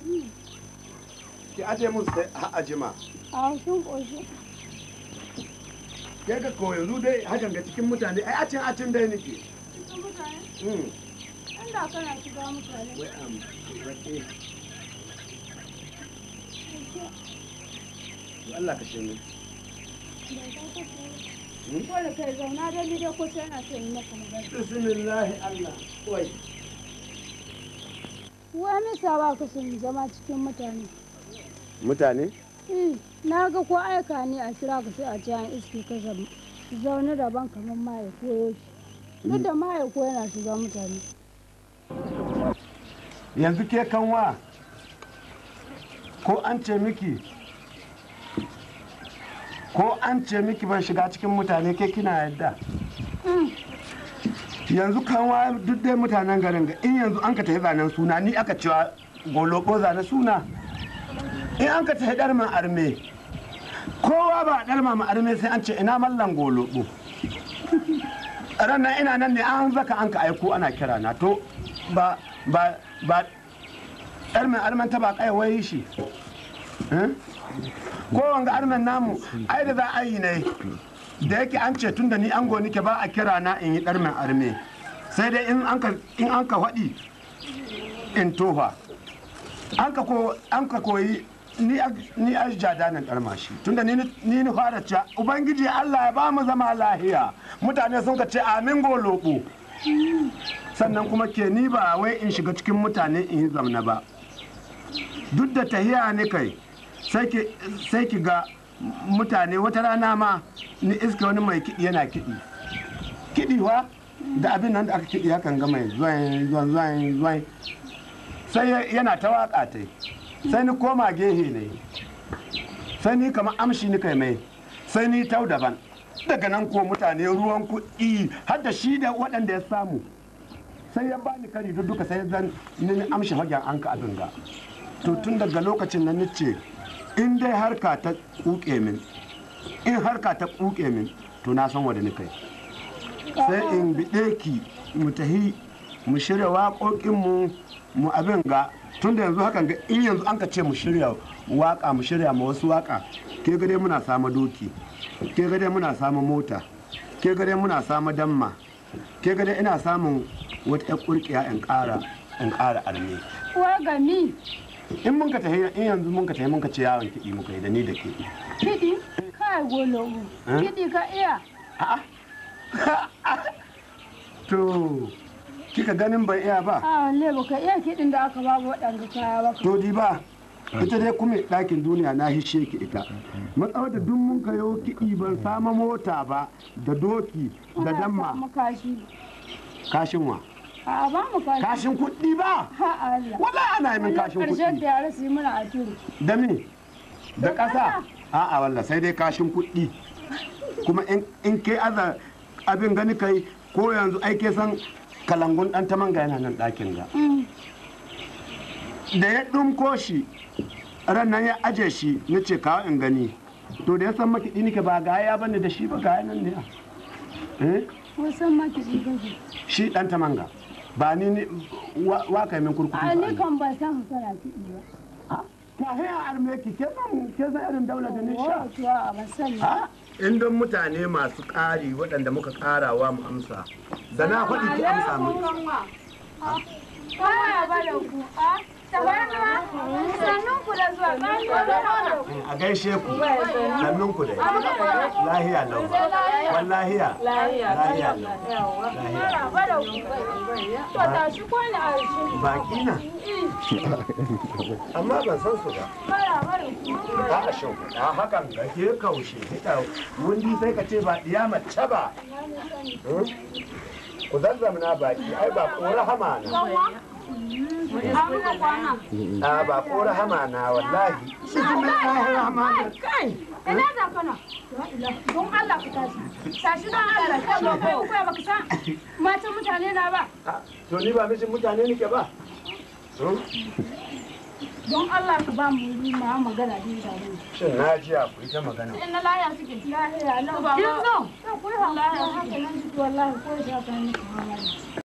ki aje mun sai a ajima a sun ƙoshi ke ga ko yanzu dai hakan ga cikin mutane ai acin acin dai nake cikin mutane mm inda kana shiga mutane wai am rake to Allah ka shirye ko da kai zauna da ni dai ko sai na son yi maka magana bismillah Allah wai wai misa ba ka son zama cikin mutane mutane Eh, na ga ko aika ne a kira ka sai a ci an iske ka zam- zaune daban kamar maye koyo shi duk da maye ko yana shiga mutane yanzu ke kanwa ko an ce miki ko an ce miki ban shiga cikin mutane ke kina yadda yanzu kanwa duk dai mutanen garin ga in yanzu an ka tafi zanen suna ni aka cewa goloko zane suna in an ka tafi ɗarman arme kowa ba ɗarma ma arme sai an ce ina mallan goloko ranar ina nan ne an zaka an ka aiko ana kira na to ba ba ba ɗarmin armen ta ba kai wai shi Eh? ko wanga armen namu ai da za a yi ne da yake an ce tun da ni ango nike ba a kira na in yi ɗarmin arme sai dai in an ka in an ka faɗi in tofa an ka ko an ka koyi ni a- ni a jadanin ɗarmashi tunda ni ni ni fara cewa ubangiji Allah ya ba mu zama lahiya mutane sun ka ce amin goloko sannan kuma ke ni ba wai in shiga cikin mutane in yi zamna ba duk da tahiya ne kai sai ki sai ki ga mutane wata rana ma ni iska wani mai kiɗi yana kiɗi kiɗi wa da abin nan da aka kiɗi hakan ga mai zuwan zuwan zuwan zuwan sai ya- yana ta waƙa ta sai ni koma gehe ne sai ni kamar amshi ni kai mai sai ni tau daban daga nan ko mutane ruwan kuɗi har da shi da waɗanda ya samu sai ya bani kari duk duka sai zan ni amshi hagen an ka abin ga to tun daga lokacin nan ni ce in dai harka ta kuke min in harka ta kuke min to na san wanda ni kai sai in biɗe ki mu tahi mu shirya waƙoƙinmu mu abin ga tun da yanzu hakan ga in yanzu an ka ce mu shirya waƙa mu shirya ma wasu waƙa ke gare muna samu doki ke gare muna samu mota ke gare muna samu damma ke gare ina samun wata ƴar ƙurƙiya in ƙara in ƙara arme wai gami in mun ka tahi in yanzu mun ka tahi mun ka ce yawon kiɗi muka yi da ni da ke kiɗi kai golo Eh? kiɗi ka iya to kika ganin ban iya ba a walle baka iya kiɗin da aka babu waɗanda kaya ba to di ba ita dai kuma ɗakin duniya na hishe ki ita matsawar da duk mun kayo kiɗi ban sama mota ba da doki da damma mu kashi kashin wa a ba mu kashi kashin kuɗi ba ha Allah wala ana yi min kashin ƙarshen da kuɗi yara su yi mana a turu da me da ƙasa a'a walla sai dai kashin kuɗi kuma in- in ke aza abin gani kai ko yanzu ai ke san kalangun ɗan ta manga yana nan ɗakin ga da ya ɗumko shi ran nan ya aje shi na ce kawo in gani to da ya san makiɗi nake ba ga ya bane da shi ba ga nan ne eh wasan ma kiɗi kake shi ɗan ta manga ba ni ne wa wa kai min kurkuku a ba ni ni. kan ban san hasara kiɗi ba ta haya arme ki ke san ke san irin daula da ni sha wato a ban sani Ha? in don mutane masu ƙari waɗanda muka ƙarawa mu amsa da na faɗi ki amsa mu Kaya ba da ku a tabarma sannun ku da zuwa ba ni ba da ku a gaishe ku sannun ku dai lahiya lau wallahiya lahiya lau lahiya ba da ku to tashi ko ni a shi baki na amma ban san su ba bara bara ku ba a shin a hakan ga ke kaushe kita wundi sai ka ce ba diya mace ba Hmm? ku zazzamna baki ai ba ko rahama na a ba ko rahama na wallahi bismillahir rahmanir kai ina da kana don Allah ku tashi tashi don Allah kai ba kai ku ba ka san matan mutane na ba Ah, to ni ba mijin mutane nake ba Hmm? don Allah ku ba mu wuri ma magana din da mu shin na ji a ku ita magana in na laya suke lahiya lau ba ba kin zo ku yi wallahi haka nan ji wallahi ko ya ta ni